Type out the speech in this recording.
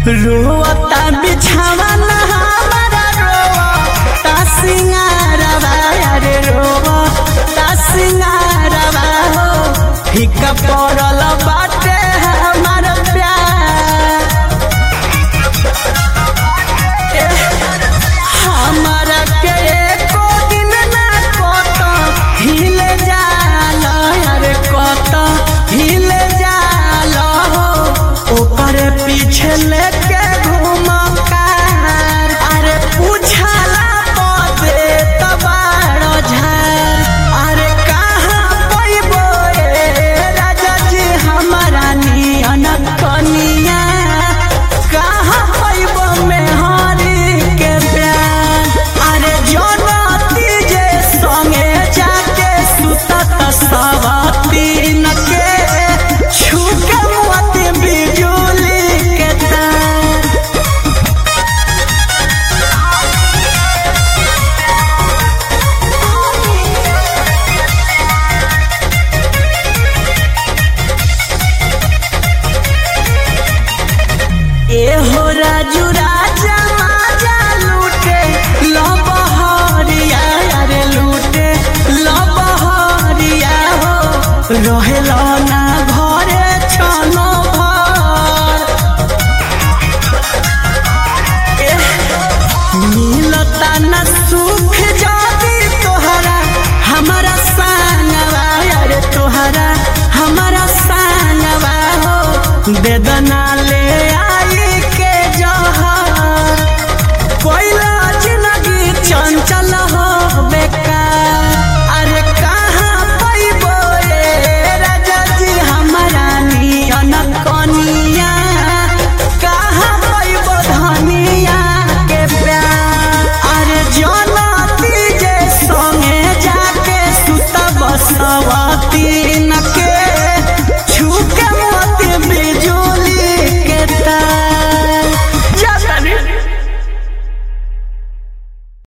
रोता बिछावा ना हमारा रोता सिंगारवा अरे रोता सिंगारवा हो फीका पड़ल बाटे हमार प्यार हमारा के एको दिन ना कत हिल जाल अरे कत हिल जाल हो ओकर पीछे लेके घूम कार अरे पूछला पदे तबाड़ झार अरे कहाँ पैबो ए राजा जी हमारा नियन कनिया कहाँ पैबो मेहरी के प्यार अरे जनती जे संगे जाके सुतत सवतीन के छुके मोती बिजुली के तार ए हो राजू राजा माजा लूटे लबहरिया अरे लूटे लबहरिया हो रहेला